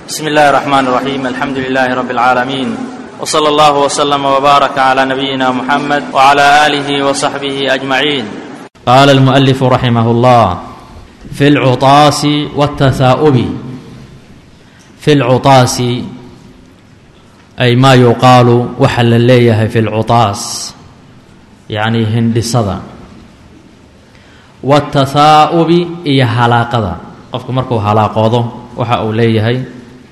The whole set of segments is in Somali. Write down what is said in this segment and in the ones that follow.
بسم الله الرحمن الرحيم الحمد لله رب العالمين وصلى الله وسلم وبارك على نبينا محمد وعلى اله وصحبه اجمعين قال المؤلف رحمه الله في العطاس والتثاؤب في العطاس أي ما يقال waxa la leeyahay في العطاas يعني hindhisada والتثاؤب iyo halaaqada qofku markuu halaaqoodo waxa uu leeyahay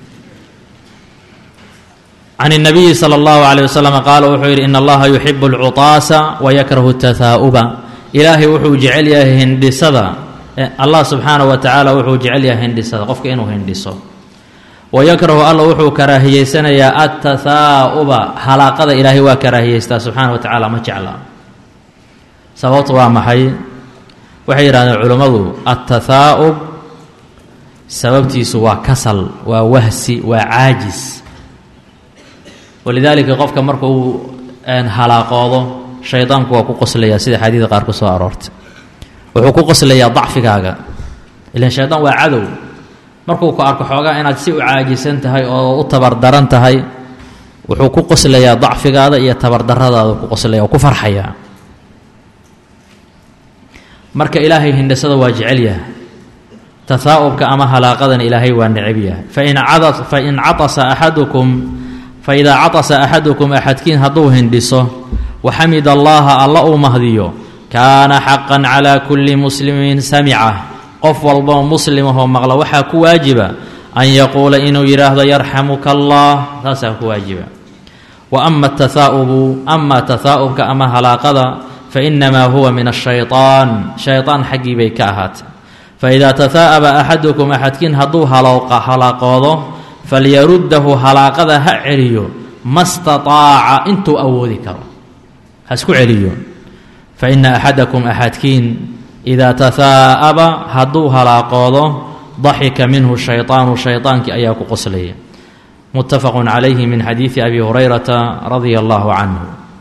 عن النبي صلى الله عليه وسلم قال wuxuu yidhi إن اllaha يحب العطاaسa ويكره التثاؤبa ilaahay wuxuu jecel yahay hindhisada allah subxaanaه wa tacaala wuxuu jecel yahay hindhisada qofka inuu hindhiso wayakrahu alla wuxuu karaahiyeysanayaa atathaa'uba halaaqada ilaahay waa karaahiyeystaa subxaana wa tacaala ma jecla sababtu waa maxay waxay yidhahdeen culummadu atathaa'ub sababtiisu waa kasal waa wahsi waa caajis walidaalika qofka marka uu halaaqoodo shaydaanku waa ku qoslayaa sida xadiida qaar ku soo aroortay wuxuu ku qoslayaa dacfigaaga ilan shaydaan waa cadow markuu ku arko xoogaa inaad si u caajisan tahay oo u tabardaran tahay wuxuu ku qoslayaa dacfigaada iyo tabardaradaada ku qoslaya oo ku farxayaa marka ilaahay hindhisada waa jecel yahay tahaa'ubka ama halaaqadana ilaahay waa necab yahay fain cada fain catasa axadukum faidaa catasa axadukum axadkiin hadduu hindhiso waxamid allaha alla uu mahdiyo kaana xaqan calaa kulli muslimin samica qof walboo muslimahoo maqla waxaa ku waajiba an yaquula inuu yidhaahdo yarxamuka allah taasaa ku waajiba wa ama atahaa'ubu ama tahaa'ubka ama halaaqada fa inamaa huwa min ashayطaan shayطaan xaggii bay ka ahaatay faidaa tahaa'aba axadukum axadkiin hadduu halaaqoodo falyaruddahu halaaqada ha celiyo ma staطaaca intuu awoodi karo ha isku celiyo faina axadakum axadkiin idaa tahaa'aba hadduu halaaqoodo daxika minhu shayطaanu shayطaankii ayaa ku qoslaya muttafaqu calayhi min xadiidi abi hurayrata radia allahu canhu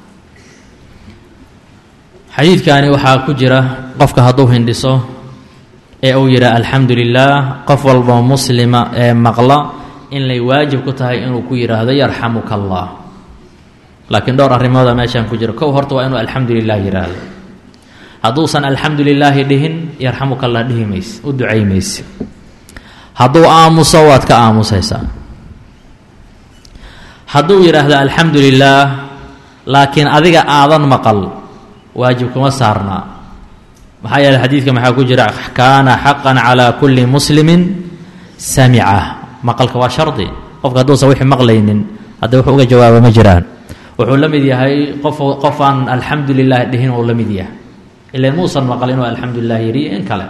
xadiidkani waxaa ku jira qofka hadduu hindhiso ee uu yidhaha alxamdu lilah qof walba muslima ee maqla in lay waajib ku tahay inuu ku yidhaahdo yarxamuka allah laakiin dhowr arrimooda meeshaan ku jira kow horta waa inuu alxamdu lilah yidhaahdo hadduusan alxamdu lilaahi dhihin yarxamuka allah dhihi mayse u ducay mayse hadduu aamuso waad ka aamusaysaa hadduu yidhaahdo alxamdu lilaah laakiin adiga aadan maqal waajib kuma saarnaa maxaa yeele xadiidka maxaa ku jira kaana xaqan calaa kulli muslimin samica maqalka waa shardi qofka hadduusan wixii maqlaynin hadda wuxuu uga jawaaba ma jiraan wuxuu la mid yahay qof qofaan alxamdu lilah dhihin uu la mid yahay ilan muusan maqal inuu alxamdu lilah yidhi in kale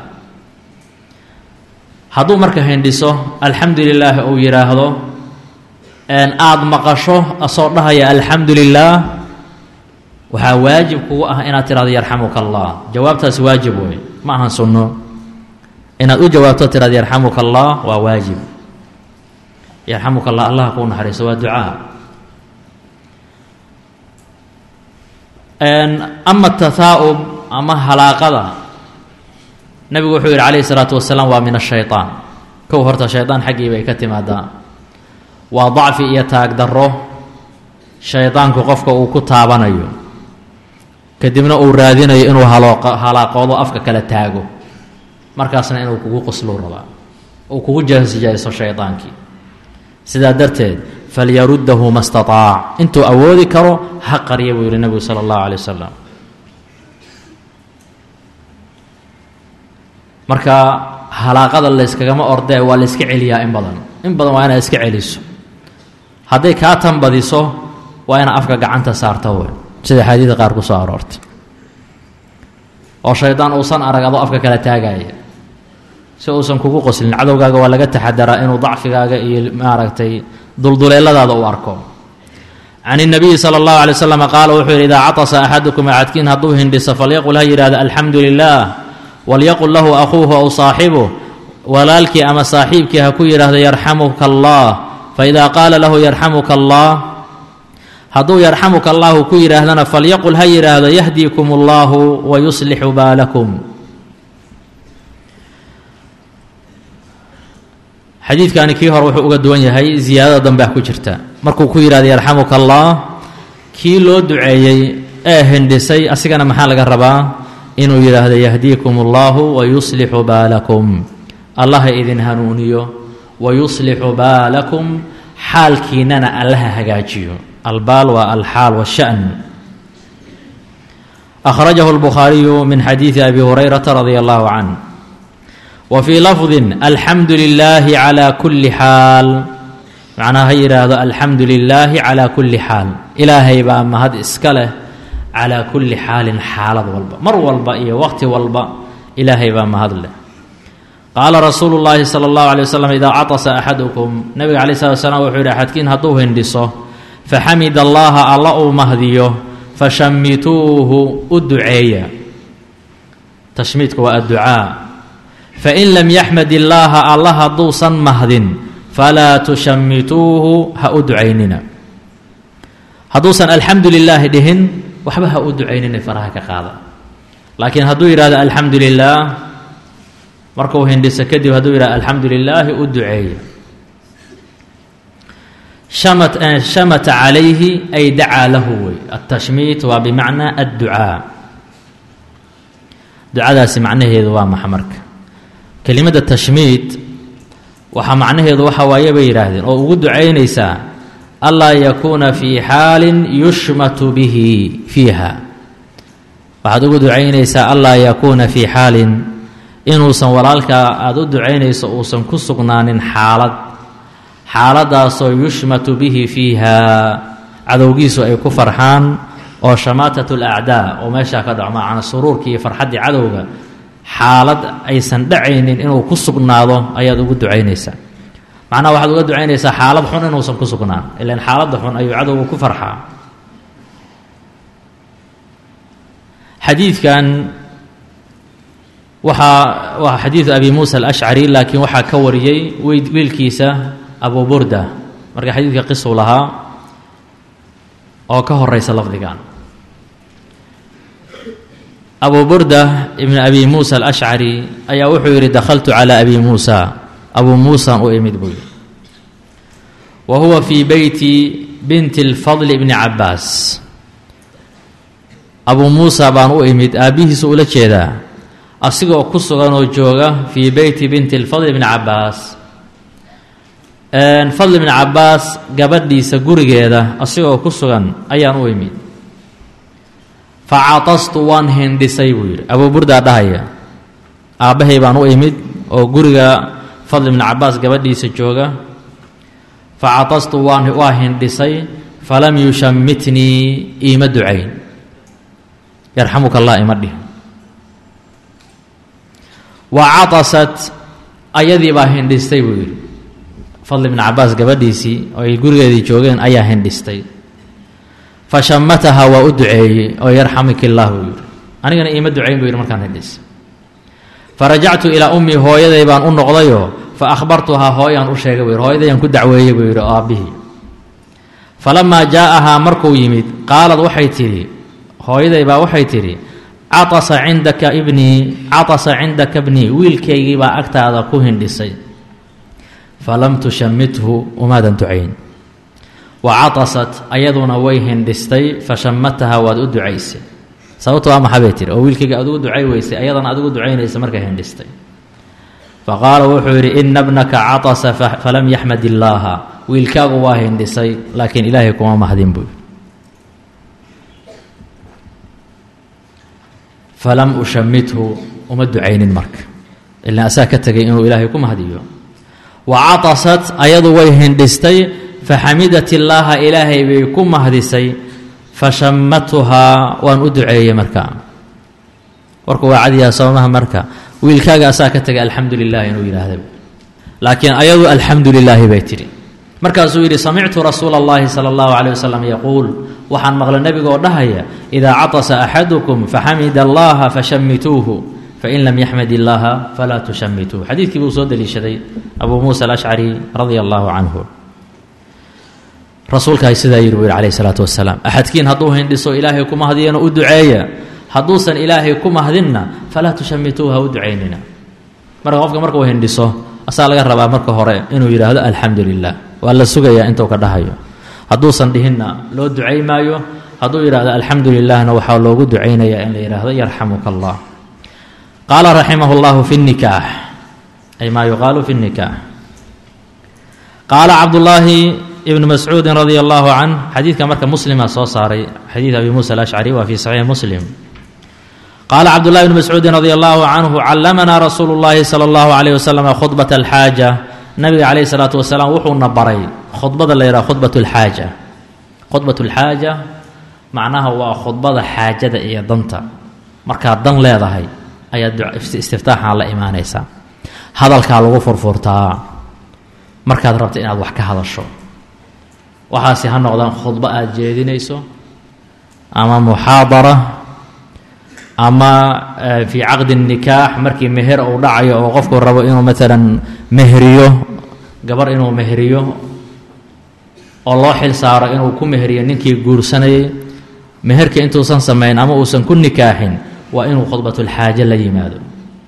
hadduu marka hindhiso alxamdu lilaahi uu yidhaahdo aada maqasho asoo dhahaya alxamdu lilaah waxaa waajib kugu ah inaad tidhahdo yarxamuka allah jawaabtaas waajib wey ma ahan sunno inaad u jawaabto tidhahdo yarxamuka allah waa waajib yarxamuka allah allah kuu naxariiso waa ducaa ama tahaa'ub ama halaaqada nebigu wuxuu yidhi calayhi salaatu wasalaam waa min ashayطaan kow horta shaydaan xaggii bay ka timaadaa waa dacfi iyo taagdarro shaydaanku qofka uu ku taabanayo kadibna uu raadinayo inuu halaaqoodo afka kala taago markaasna inuu kugu qosluu rabaa uu kugu jahsijayso shaydaankii sidaa darteed falyaruddahu ma staطaac intuu awoodi karo ha qarya buu yihi nebigu sala اllahu alay wasalam marka halaaqada layskagama ordee waa layska celiyaa in badan in badan waa inaad iska celiso hadday kaa tanbadiso waa inaad afka gacanta saarto wey sida xaadiida qaar ku soo aroortay oo shaydaan uusan arag adoo afka kala taagaya si uusan kugu qoslin cadowgaaga waa laga taxadaraa inuu dacfigaaga iyo maaragtay dulduleeladaada u arko can الnabiyi salى اllahu alay waslm qaala wuxuu yidhi idaa catasa axadukum axadkiin hadduu hindhiso falyaqul ha yidhahdo alxamdu lilah walyaqul lahu akhuuhu aw saaxibuh walaalkii ama saaxiibkii ha ku yidhaahdo yarxamuka allah faidaa qaala lahu yarxamuka allah hadduu yarxamuka allahu ku yidhaahdana falyaqul ha yidhaahdo yahdiikum اllahu wayuslixu baalakum xadiidkani kii hore wuxuu uga duwan yahay ziyaadada dambea ku jirta markuu ku yidhahda yarxamuka allah kii loo duceeyey ee hindhisay asigana maxaa laga rabaa inuu yidhaahdo yahdiikum allahu wa yuslixu baalakum allaha idin hanuuniyo wa yuslixu baalakum xaalkiinana allaha hagaajiyo albaal waa alxaal washan akhrajahu lbukhaariyu min xadiidi abi hurayrata radia allahu canh wa fii lafdin alxamdu lilaahi calaa kulli xaal macnaha ha yidhaahdo alxamdu lilaahi calaa kulli xaal ilaahay baa mahad iska leh calaa kulli xaalin xaalad walba mar walba iyo waqti walba ilaahay baa mahad leh qaala rasuulu llaahi sala allahu alay wasalam idaa catasa axadukum nabiga calay slat slam wuxuu yidhi axadkiin hadduu hindhiso faxamid allaha alla uu mahdiyo fashamituuhu u duceeya tashmiidku waa adducaa fain lam yaxmad illaaha alla hadduusan mahdin falaa tushamituuhu ha u ducaynina hadduusan alxamdu lilaahi dhihin waxba ha u ducaynina faraha ka qaada laakiin hadduu yidhahdo alxamdu lilaah markuu hindhiso kadib hadduu yidhahdo alxamdu lilaahi u duceeya shamata calayhi ay dacaa lahu wey altashmiit waa bimacnaa adducaa ducadaasi macnaheedu waa maxa marka kelimada tashmiit waxaa macnaheedu waxa waaye bay yidhaahdeen oo ugu ducaynaysaa anlaa yakuuna fii xaalin yushmatu bihi fiiha waxaad ugu ducaynaysaa anlaa yakuuna fii xaalin inuusan walaalkaa aada u ducaynayso uusan ku sugnaanin xaalad xaaladaasoo yushmatu bihi fiiha cadowgiisu ay ku farxaan oo shamaatat alacdaa oo meeshaa ka dhaco macana suruurkii iyo farxaddii cadowga xaalad aysan dhacaynin inuu ku sugnaado ayaad ugu ducaynaysaa macnaha waxaad uga ducaynaysaa xaalad xun inuusan ku sugnaan ilan xaaladda xun ayuu cadowga ku farxaa xadiidkan waxaa waa xadiidu abi muusa alashcari laakiin waxaa ka wariyey wiilkiisa abu burda marka xadiidka qisuu lahaa oo ka horeysa lafdigan abu burda ibn abi muusa alashcari ayaa wuxuu yidhi dakhaltu calaa abi muusa abuu muusaan u imid buu yidhi wa huwa fii beyti binti lfadli bni cabaas abuu muusa baan u imid aabbihiisu ula jeedaa asigoo ku sugan oo jooga fii beyti binti lfadli bni cabaas fadli bni cabaas gabadhiisa gurigeeda asigoo ku sugan ayaan u imid fa catastu waan hindhisay buu yidhi abuu burdaa dhahaya aabbahay baan u imid oo guriga fadli bni cabaas gabadhiisa jooga fa catastu waan waa hindhisay falam yushammitnii iima ducayn yarxamuka allah ima dhih wa catasat ayadii baa hindhistay buu yidhi fadli bni cabaas gabadhiisii oo ay gurigeedii joogeen ayaa hindhistay fa shamataha waa u duceeyey oo yarxamik illaah buu yidhi anigana iima ducayn buu yidhi markaan hindhis farajactu ilaa ummii hooyaday baan u noqdayoo fa akhbartuhaa hooyaan u sheegay buu yidhi hooyadayaan ku dacweeyey buu yidhi oo aabbihii falamaa jaa'ahaa markuu yimid qaalad waxay tidhi hooyaday baa waxay tidhi catasa cindaka ibnii catasa cindaka bnii wiilkaygii baa agtaada ku hindhisay falam tushamithu umaadan ducayn wa catasat ayaduna way hindhistay fa shamataha waad u ducaysay sababto waa maxaa bay tiri oo wiilkayga adugu ducay weysay ayadana adigu ducaynaysa markay hindhistay fa qaala wuxuu yidhi ina bnaka catasa falam yaxmad illaaha wiilkaagu waa hindhisay laakiin ilaahay kuma mahdin buu falam ushamithu uma ducaynin marka ilaan asaa ka tegay inuu ilaahay ku mahdiyo wa catasat ayadu way hindhistay faxamidat illaaha ilaahay bay ku mahdisay fashamatuhaa waan u duceeyey marka warku waa cadiyaa soomaha marka wiilkaaga asaa ka tegay alxamdu lilahi inuu yidhaahda laakiin ayadu alxamdu lilaahi bay tidhi markaasuu yidhi samictu rasuula اllahi salى اllahu عalيه wasalam yaquul waxaan maqlay nebiga oo dhahaya idaa catasa axadukum faxamida allaha fashamituuhu fain lam yaxmad illaaha falaa tushamituuh xadiidkii buu soo deliishaday abuu muusa alashcari radia allahu canhu rasuulkaay sidaa yidhi buu yidhi calayh isalaatu wasalaam axadkiin hadduu hindhiso ilaahay ku mahdiyana u duceeya hadduusan ilaahay ku mahdinna falaa tushamituuh ha u ducaynina marka qofka markuu hindhiso asaa laga rabaa marka hore inuu yidhaahdo alxamdu lilah waa la sugayaa intuu ka dhahayo hadduusan dhihinna loo ducay maayo hadduu yidhahdo alxamdu lilahna waxaa loogu ducaynayaa in la yidhaahdo yarxamuka allah qaala raximah اllahu fi الnikaax ay maa yuqaalu fi الnikaax qaala cabdullaahi ibn mascuudi radia allahu canh xadiidka marka muslima soo saaray xadiid abi muusa alashcari waa fi saxiixi muslim qaala cabdullahi bn mascuudi radi allahu canhu callamanaa rasuulu llahi sala allahu alayh wasalam khudbat alxaaja nabiga calayhi salaatu wasalaam wuxuuna baray khudbada la yidhaha khudbat lxaaja khudbat lxaaja macnaha waa khudbada xaajada iyo danta markaad dan leedahay ayaad istiftaaxan la imaanaysaa hadalkaa lagu furfurtaa markaad rabta inaad wax ka hadasho waxaasi ha noqdaan khudbo aada jeedinayso ama muxaadara ama fii caqdi nikaax markii meher uu dhacayo oo qofku rabo inuu maalan meheriyo gabar inuu meheriyo oo loo xil saaro inuu ku meheriyo ninkii guursanayay meherka intuusan samayn ama uusan ku nikaaxin waa inuu khudbatulxaaje la yimaado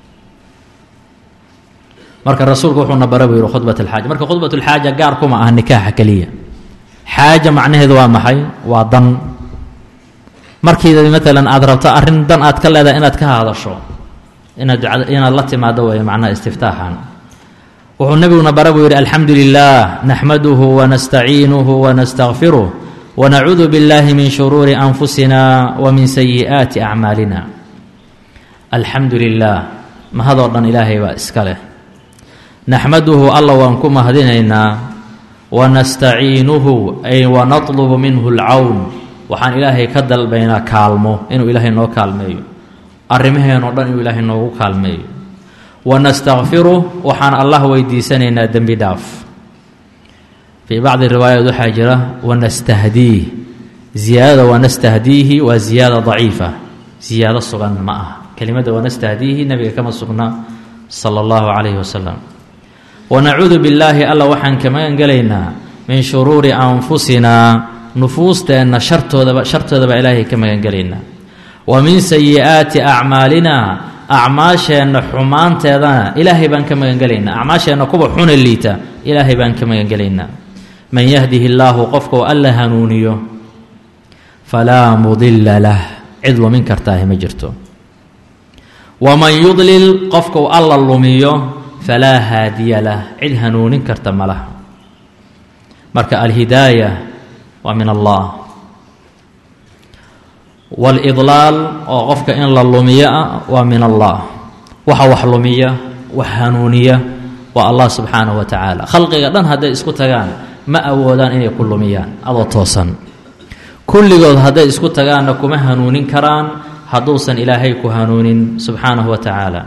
marka rasuulku wuxuuna bara buu yihi khudbat alxaaja marka khudbatulxaaja gaar kuma aha nikaaxa keliya xaaja macnaheedu waa maxay waa dan markiida maalan aada rabto arrin dan aad ka leedahay inaad ka hadasho inaad inaad la timaado weeye macnaha istiftaaxan wuxuu nebiguna bara buu yidhi alxamdu lilah naxmaduhu wanastaciinuhu wanastakfiruh wanacuudu biاllahi min shuruuri anfusina wa min sayi'aati acmaalina alxamdu lilah mahadoo dhan ilaahay baa iska leh naxmaduhu alla waan ku mahadinaynaa wanastaciinuhu ay wanatlubu minhu alcawn waxaan ilaahay ka dalbaynaa kaalmo inuu ilaahay noo kaalmeeyo arrimaheenoo dhan inuu ilaahay noogu kaalmeeyo wanastakfiruh waxaan allah weydiisanaynaa dembi dhaaf fii bacdi riwaayaat waxaa jira wanastahdiih ziyaadada wanastahdiihi waa ziyaada daciifa ziyaado sugan ma aha kelimadda wanastahdiihi nabiga kama sugna sala allahu calayhi wasalam wanacuudu billaahi alla waxaan ka magan gelaynaa min shuruuri anfusinaa nufuusteenna shartoodaba shartoodaba ilaahay ka magan gelaynaa wa min sayi'aati acmaalinaa acmaasheenna xumaanteedana ilaahay baan ka magan gelaynaa acmaasheenna kuwa xuna liita ilaahay baan ka magan gelaynaa man yahdihi illaahu qofkuu alla hanuuniyo falaa mudila lah cid lumin kartaahi ma jirto waman yudlil qofkuu alla lumiyo falaa haadiya lah cid hanuunin karta ma laha marka alhidaaya waa min allah waalidlaal oo qofka in la lumiyo ah waa min allah waxa wax lumiya wax hanuuniya waa allah subxaanahu wa tacaala khalqiga dhan hadday isku tagaan ma awoodaan inay ku lumiyaan adoo toosan kulligood hadday isku tagaanna kuma hanuunin karaan hadduusan ilaahay ku hanuunin subxaanahu wa tacaala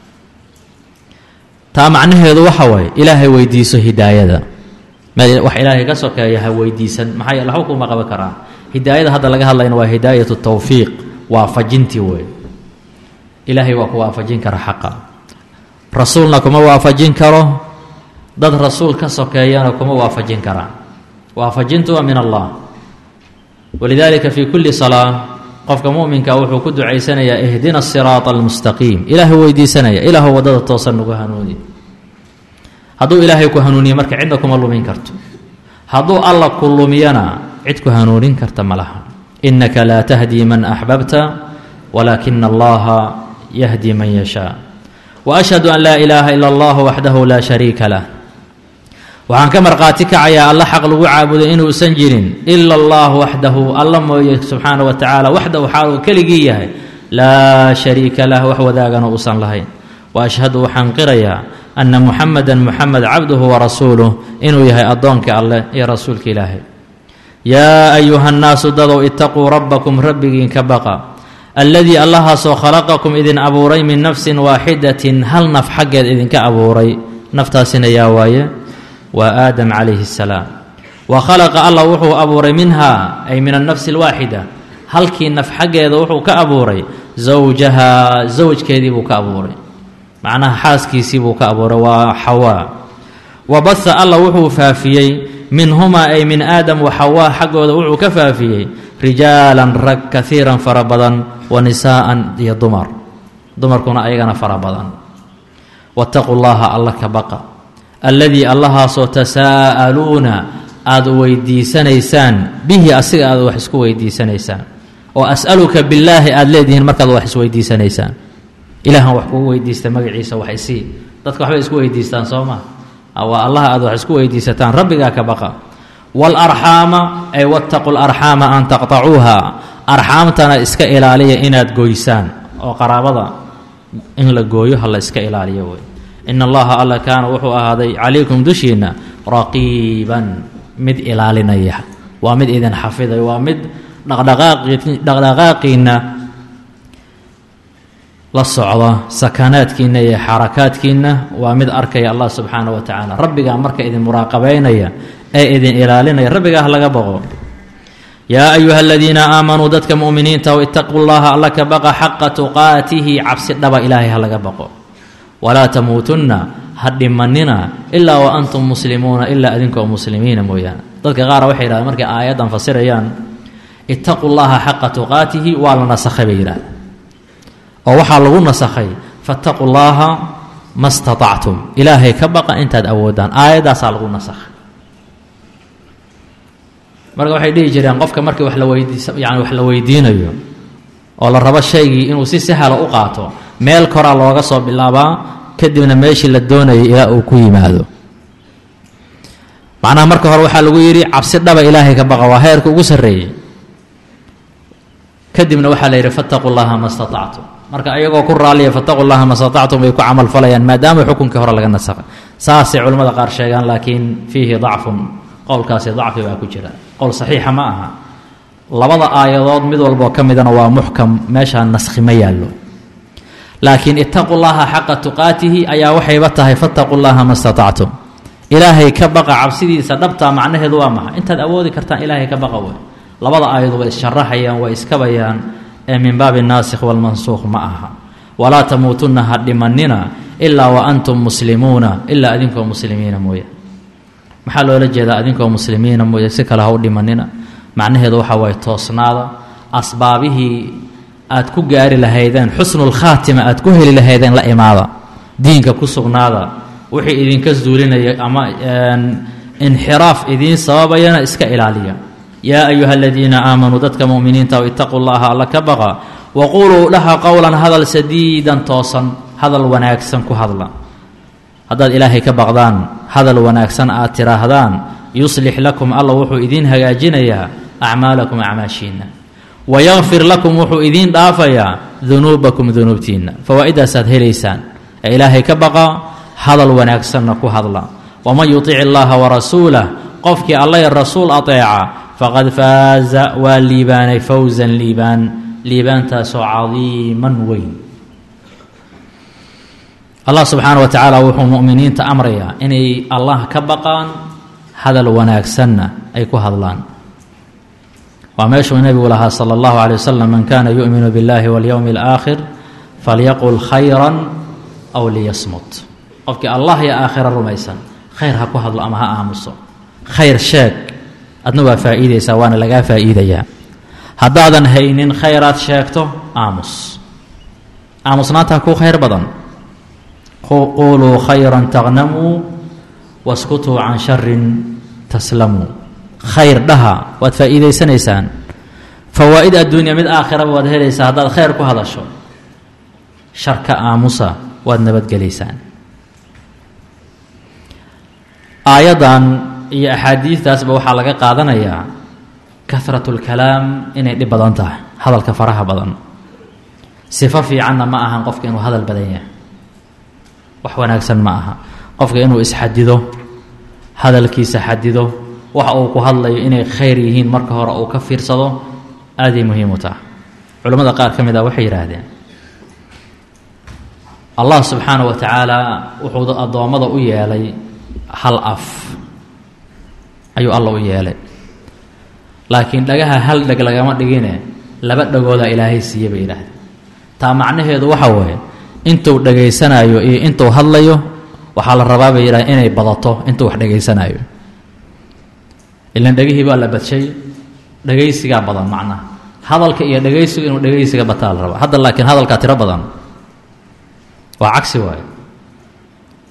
taa macnaheedu waxa waaye ilaahay weydiiso hidaayada wax ilaahay ka sokeeya ha weydiisan maxaa yeele waxba kuma qaban karaan hidaayada hadda laga hadlayna waa hidaayatu tawfiiq waafajintii wey ilaahay waa ku waafajin kara xaqa rasuulna kuma waafajin karo dad rasuul ka sokeeyana kuma waafajin karaan waafajintu waa min allah walidaalika fii kulli salaa qofka muminka wuxuu ku ducaysanayaa ihdina siraata almustaqiim ilaahu weydiisanaya ilaahu waddada toosan nagu hanuuni hadduu ilaahay ku hanuuniye marka cidna kuma lumin karto hadduu alla ku lumiyana cid ku hanuunin karta ma laha innaka laa tahdii man axbabta walaakina allaha yahdi man yashaa wa ashhadu an laa ilaaha ila allah waxdahu laa shariika lah waxaan ka markhaati kacayaa alla xaq lagu caabuday inuusan jirin ila allah waxdahu alla mooye subxaana wa tacaala waxdahu xaal uu keligii yahay laa shariika lah wax wadaagana uusan lahayn wa ashhadu waxaan qirayaa anna muxamedan muxamed cabduhu wa rasuuluh inuu yahay addoonka alleh iyo rasuulka ilaahay yaa ayuha nnaasu dadow itaquu rabbakum rabbigiin ka baqa alladii allahaasoo khalaqakum idin abuuray min nafsin waaxidatin hal naf xaggeed idinka abuuray naftaasina yaa waaye waa aadam calayhi assalaam wa khalaqa allah wuxuu abuuray minha ay min annafsi alwaaxida halkii naf xaggeeda wuxuu ka abuuray zawjaha zawjkeedii buu ka abuuray macnaha xaaskiisii buu ka abuuray waa xawaa wa baha allah wuxuu faafiyey minhumaa ay min aadam wa xawaa xaggooda wuxuu ka faafiyey rijaalan rag kaiiran fara badan wa nisaa'an iyo dumar dumarkuna ayagana fara badan wattaquu llaha alla ka baqa alladii allahaasoo tasaa'aluuna aada weydiisanaysaan bihi asiga aad wax isku weydiisanaysaan oo as'aluka billaahi aada leedihiin markaad wax isweydiisanaysaan ilaahan wax kugu weydiista magaciisa wax isii dadka waxbay isku weydiistaan soo maa waa allaha aad wax isku weydiisataan rabbigaa ka baqa waalarxaama ay wattaqu larxaama an taqtacuuha arxaamtana iska ilaaliya inaad goysaan oo qaraabada in la gooyo ha la iska ilaaliyo wey in allaha alla kaana wuxuu ahaaday calaykum dushiinna raqiiban mid ilaalinaya waa mid idin xafiday waa mid dhaqdhaqaaqiinna la socda sakanaadkiinna iyo xarakaadkiinna waa mid arkaya allah subxaana wa tacaala rabbigaa marka idin muraaqabeynaya ee idin ilaalinaya rabbigaa ha laga baqo yaa ayuha aladiina aamanuu dadka mu'miniinta w itaquu llaha alla ka baqa xaqa tuqaatihi cabsi dhaba ilaahay ha laga baqo walaa tamuutunna ha dhimanina ilaa wa antum muslimuuna ilaa adinkoo muslimiina mooyaane dadka qaar waxay yidhahdeen markay aayaddan fasirayaan itaquu llaha xaqa tuqaatihi waa la nasakhay bay yidhahdeen oo waxaa lagu nasakhay fattaquu llaaha ma statactum ilaahay ka baqa intaad awoodaan aayaddaasaa lagu nasakhay marka waxay dhihi jireen qofka markii wax la weydiis yani wax la weydiinayo oo la rabo shaygii inuu si sahalo u qaato meel koraa looga soo bilaabaa kadibna meeshii la doonayay ilaa uu ku yimaado macnaha marka hore waxaa lagu yidhi cabsi dhaba ilaahay ka baqa waa heerka ugu sarreeyey kadibna waxaa la yidhi fattaquu llaha ma statactum marka ayagoo ku raalliya fattaquu llaha ma statactum bay ku camal falayaan maadaama xukunkii hore laga nasakhay saasay culimmada qaar sheegaan laakiin fiihi dacfun qowlkaasi dacfi baa ku jira qowl saxiixa ma aha labada aayadood mid walboo ka midana waa muxkam meeshaa naskhi ma yaallo laakiin itaquu llaha xaqa tuqaatihi ayaa waxayba tahay fattaquu llaha ma statactum ilaahay ka baqa cabsidiisa dhabtaa macnaheedu waa maxa intaad awoodi kartaan ilaahay ka baqa wey labada aayadu way issharaxayaan way iskabayaan ee min baabi naasikh walmansuuq ma aha walaa tamuutunna ha dhimanina ilaa wa antum muslimuuna ilaa adinkoo muslimiina mooye maxaa loola jeedaa adinkoo muslimiina mooye si kale ha u dhimanina macnaheedu waxa waaye toosnaada asbaabihii aad ku gaari lahaydeen xusnulkhaatima aad ku heli lahaydeen la imaada diinka ku sugnaada wixii idinka zuulinaya ama inxiraaf idiin sababayana iska ilaaliya yaa ayuha aladiina aamanuu dadka mu'miniinta itaquu llaha alla ka baqa waquuluu dhaha qowlan hadal sadiidan toosan hadal wanaagsan ku hadla haddaad ilaahay ka baqdaan hadal wanaagsan aad tidhaahdaan yuslix lakum alla wuxuu idiin hagaajinayaa acmaalakum acmaashiinna wayakfir lakum wuxuu idiin dhaafayaa dunuubakum dunuubtiinna fawaa-idaasaad helaysaan ee ilaahay ka baqa hadal wanaagsanna ku hadla waman yutic illaaha warasuulah qofkii alla y rasuul ateeca faqad faaza waa liibaanay fawsan liibaan liibaantaasoo cadiiman weyn allah subxaana wa tacaala wuxuu mu'miniinta amrayaa inay allah ka baqaan hadal wanaagsanna ay ku hadlaan waa meeshuu nebigu lahaa sala allahu calay wasalam man kana yu'minu biاllahi walyowmi alaakhir falyaqul khayran aw liyasmut qofkii allah iyo aakhira rumaysan khayr ha ku hadlo ama ha aamuso khayr sheeg adna waa faa'iidaysaa waana lagaa faa'iidayaa haddaadan haynin khayraad sheegto aamus aamusnaantaa kuu khayr badan quuluu khayra taqnamuu waskutuu can sharin taslamuu khayr dhaha waad faa'iidaysanaysaan fawaa'id adduunya mid aakhiraba waad helaysaa haddaad khayr ku hadasho sharka aamusa waad nabadgelaysaan aayaddan iyo axaadiistaasba waxaa laga qaadanayaa kahratu lkalaam inay dhib badan tahay hadalka faraha badan sifo fiicanna ma ahan qofka inuu hadal badan yahay wax wanaagsan ma aha qofka inuu isxadido hadalkiisa xadido waxa uu ku hadlayo inay khayr yihiin marka hore uu ka fiirsado aaday muhiim u taha culimmada qaar ka mid ah waxay yidhaahdeen allah subxaana wa tacaala wuxuu addoommada u yeelay hal af ayuu alla u yeelay laakiin dhagaha hal dheg lagama dhigine laba dhagoodaa ilaahay siiye bay yidhaahdeen taa macnaheedu waxa weeye intuu dhagaysanayo iyo intuu hadlayo waxaa la rabaa bay yidhahdeen inay badato intuu wax dhagaysanayo ilan dhegihii baa la badshay dhagaysigaa badan macnaha hadalka iyo dhagaysigu inuu dhagaysiga bataa la rabaa hadda laakiin hadalkaa tiro badan waa cagsi waayo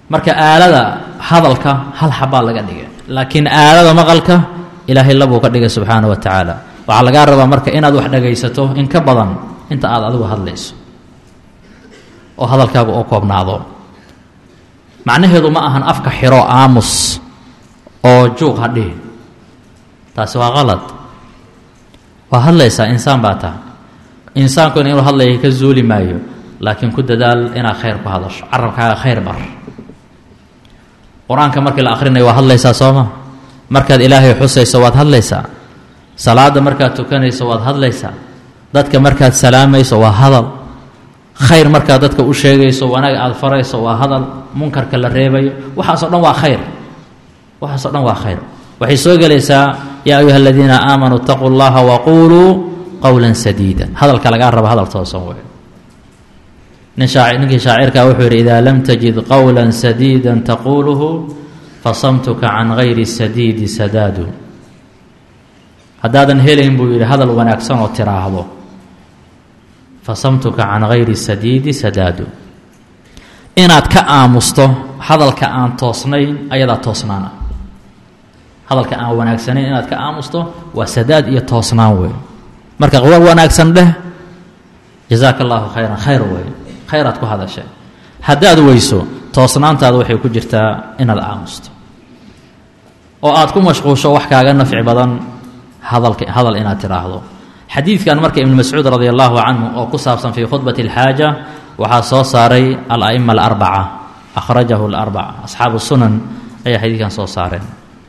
marka aalada hadalka hal xabaa laga dhigay laakiin aalada maqalka ilaahay labuu ka dhigay subxaana wa tacaala waxaa lagaa rabaa marka inaad wax dhagaysato in ka badan inta aad adigu hadlayso oo hadalkaagu oo koobnaado macnaheedu ma ahan afka xiro aamus oo juuq hadhihi taasi waa qalad waa hadlaysaa insaan baa taha insaankuna inuu hadlaya ka zuuli maayo laakiin ku dadaal inaad khayr ku hadasho carabkaaga khayr bar qur-aanka markii la akhrinayo waa hadlaysaa sooma markaad ilaahay xusayso waad hadlaysaa salaada markaad tukanayso waad hadlaysaa dadka markaad salaamayso waa hadal khayr markaad dadka u sheegayso wanaag aada farayso waa hadal munkarka la reebayo waxaasoo dhan waa khayr waxaasoo dhan waa khayr waxay soo gelaysaa yaa ayuha aladiina aamanuu itaquu llaha waquuluu qowla sadiida hadalka lagaa raba hadal toosan wey nin shaaci ninkii shaacirkaa wuxuu yidhi idaa lam tajid qowla sadiida taquuluhu fasamtuka can gayri sadiidi sadaadu haddaadan helayn buu yidhi hadal wanaagsan oo tiraahdo fasamtuka can gayri sadiidi sadaadu inaad ka aamusto hadalka aan toosnayn ayadaa toosnaana hadalka aan wanaagsanayn inaad ka aamusto waa sadaad iyo toosnaan wey marka war wanaagsan dheh jazaaka allaahu khayran khayr wey khayraad ku hadashay haddaad weyso toosnaantaada waxay ku jirtaa inaad aamusto oo aad ku mashquusho wax kaaga nafci badan hadalka hadal inaad tidhaahdo xadiidkan marka ibnu mascuud radi allahu canhu oo ku saabsan fii khudbati alxaaja waxaa soo saaray ala'ima alarbaca akhrajahu alarbaca asxaabu sunan ayaa xadiidkan soo saareen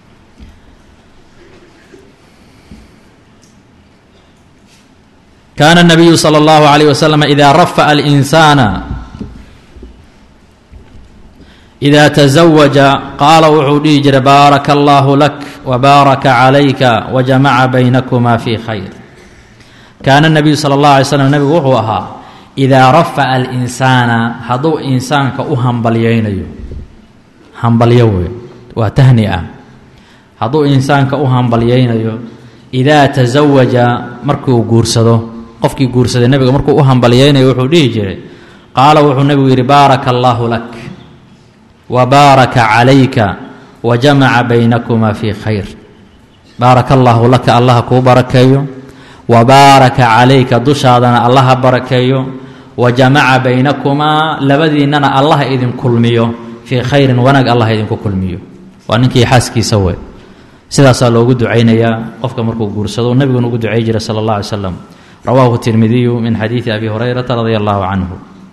kaana الnabiyu slى اllahu عalيه waslm ida rafa'a اlinsaana ida taزawaja qaala wuxuu dhihi jiray baaraka allahu lak wbaaraka calayka wajamaca baynakuma fi khayr kaana الnabiyu salى اllahu alay slm nebigu wuxuu ahaa idaa rafa'a alinsaana hadduu insaanka u hambalyaynayo hambalyo wey waa tahni ah hadduu insaanka u hambalyaynayo idaa taزawaja markuu guursado qofkii guursaday nebiga markuu u hambalyaynayo wuxuu dhihi jiray qaala wuxuu nebigu yidhi baaraka allaahu lak wa baaraka calayka wa jamaca baynakuma fii khayr baaraka allaahu laka allaha kuu barakeeyo wa baaraka calayka dushaadana allaha barakeeyo wa jamaca baynakumaa labadiinnana allaha idin kulmiyo fii khayrin wanaag allah idinku kulmiyo waa ninkii xaaskiisa wey sidaasaa loogu ducaynayaa qofka markuu guursado nebiguna ugu ducay jiray sala allah alay slam rawaahu tirmidiyu min xadiidi abi hurayrata radia allahu canhu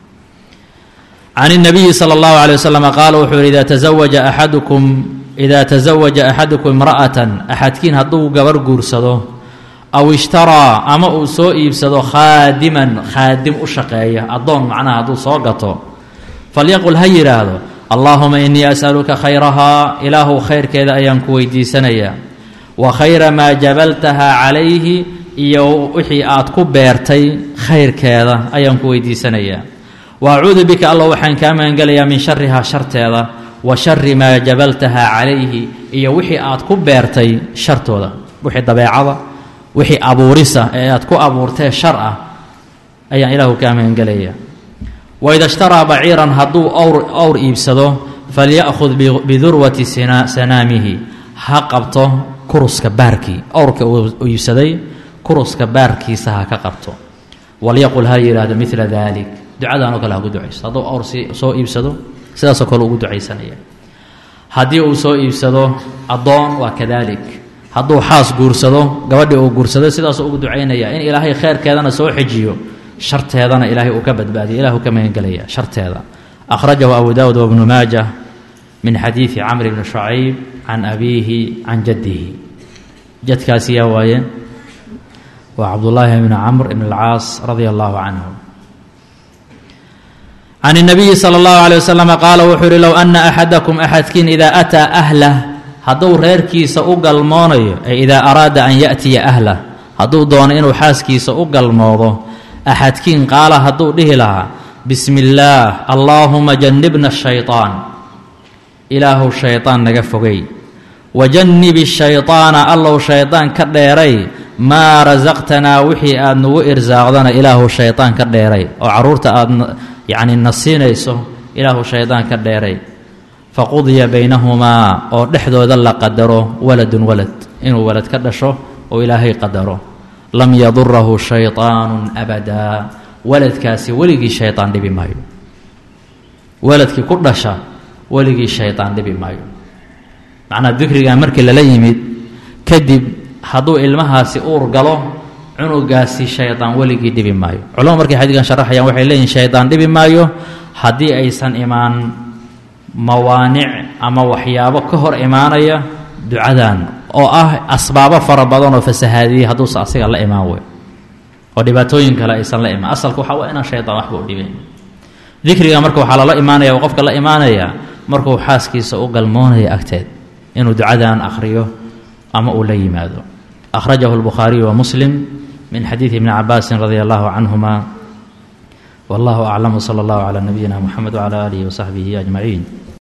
can الnabiyi slى اllahu عalيه waslm qaala wuxuu yihi ida taزawaja axadukum ida taزawaja axadukum imra'atan axadkiin hadduu gabar guursado aw ishtaraa ama uu soo iibsado khaadiman khaadim u shaqeeya addoon macnaha hadduu soo gato falyaqul ha yidhaahdo allaahuma inii as'aluka khayrahaa ilaahu khayrkeeda ayaan ku weydiisanayaa wa khayra maa jabaltaha calayhi iyo wixii aad ku beertay khayrkeeda ayaan ku weydiisanayaa wa acuudu bika alla waxaan kaa magangelayaa min sharihaa sharteeda wa shari maa jabaltaha calayhi iyo wixii aad ku beertay shartooda wixii dabeecada wixii abuurisa ee aad ku abuurtee shar ah ayaan ilaahu kaa magangelayaa waida ishtaraa baciiran hadduu awr awr iibsado falya'khud bidurwati sanaamihi ha qabto kuruska baarkii awrka uu iibsaday kuruska baarkiisa ha ka qabto walyaqul ha yidhaahdo midla dalik ducadaanoo kale ha ku ducayso hadduu awr si soo iibsado sidaasoo kale ugu ducaysanaya haddii uu soo iibsado addoon waa kadalik hadduu xaas guursado gabadhii uu guursado sidaasuu ugu ducaynaya in ilaahay kheyrkeedana soo xejiyo sharteedana ilaahay uu ka badbaadiyo ilahu ka magangelaya sharteeda akhrajahu abu daawud wabnu maajah min xadiidi camr bni shucayb can abiihi can jaddihi jadkaasi yaa waaye waa cabdullaahi bni camr ibn alcaas radia allahu canhu can الnabiyi salى اllahu عalيه waslm qaala wuxuu yihi low ana axadakum axadkiin idaa ataa ahlah hadduu reerkiisa u galmoonayo ay idaa araada an yaأtiya ahlah hadduu doono inuu xaaskiisa u galmoodo axadkiin qaala hadduu dhihi lahaa bismi اllaah allaahuma janibna الshayطaan ilaahu shayطaan naga fogay wajannib الshayطaana allow shayطaan ka dheeray maa rasaqtanaa wixii aad nagu irsaaqdana ilaahu shayطaan ka dheeray oo caruurta aad yacni na siinayso ilaahu shaydaan ka dheeray faqudiya baynahumaa oo dhexdooda la qadaro waladun walad inuu walad ka dhasho oo ilaahay qadaro lam yadurahu shayطaanu abadaa waladkaasi weligii shayطaan dhibi maayo waladkii ku dhasha weligii shayطaan dhibi maayo macnaa dikrigaa markii lala yimid kadib hadduu ilmahaasi uur galo cunugaasi shayطaan weligii dhibi maayo culama markay xadiidkan sharaxayaan waxay leeyihin shayطaan dhibi maayo haddii aysan imaan mawaanic ama waxyaabo ka hor imaanaya ducadan oo ah asbaabo fara badan oo fasahaadiyey hadduusa asiga la imaan wey oo dhibaatooyin kale aysan la imaan asalka waxaa waa inaan shayطaan waxba u dhibayn dikriga marka waxaa lala imaanaya oo qofka la imaanaya markuu xaaskiisa u galmoonaya agteed inuu ducadan akhriyo ama uu la yimaado akhrajahu اlbukhaariyu wa muslim min xadiidi ibni cabaasin radia allahu canhuma wallahu aclam wsala allahu calaa nabiyina muxamed wcala aalihi wasaxbihi ajmaciin